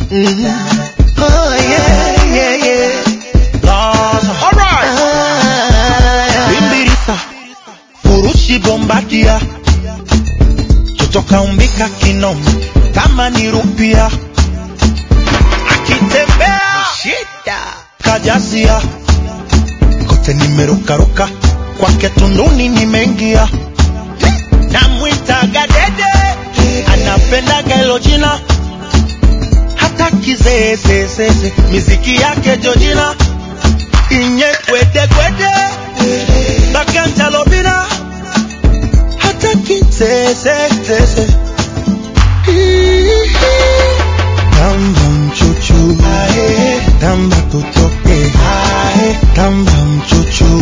Mhm. Oh, yeah, yeah, yeah. Gaza. Alright. Ah, Bimbirisa. Furushi bombadia. Kutoka umbika kinoma. Kama ni rupia. Akitembea. shida. Kajazia. Kote nimerukaruka. Kwake tunduni nimeingia. Namwitaga dede. Anapendaga hilo jina. Hata kizeezezeze. Miziki yake Jojina. Inye kwede kwede. Bakanja lobina. Hata kizeezezeze. Tamba mchuchu. Tamba tutoke. Tamba mchuchu.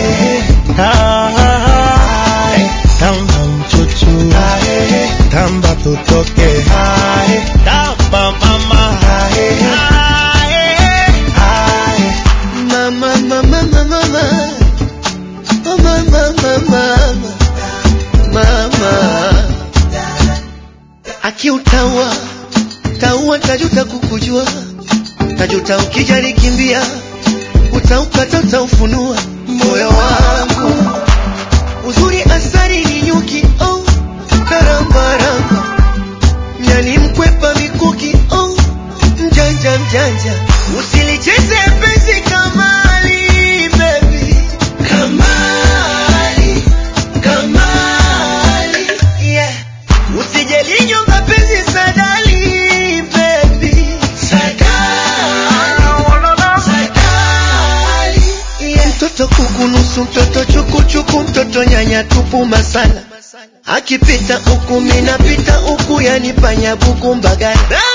Tamba mchuchu. Tamba tutoke. Tamba mama. Mama, mama, mama, mama. Mama, mama, mama. Mama. Akiutaua taua, tajuta kukujua, tajuta ukijali kimbia, utaukata utaufunua moyo wangu. Uzuri asari ni nyuki, oh, karambaramba nyani mkwepa mikuki, oh, mjanja mjanja, usilicheze penzi kamali, baby, kamali, kamali, yeah. Usijelinywa mapenzi sadali, baby, sadali, sadali, yeah. Mtoto kukunusu, mtoto chukuchuku, mtoto nyanya tupu masala akipita huku minapita huku, yani panya buku mbagala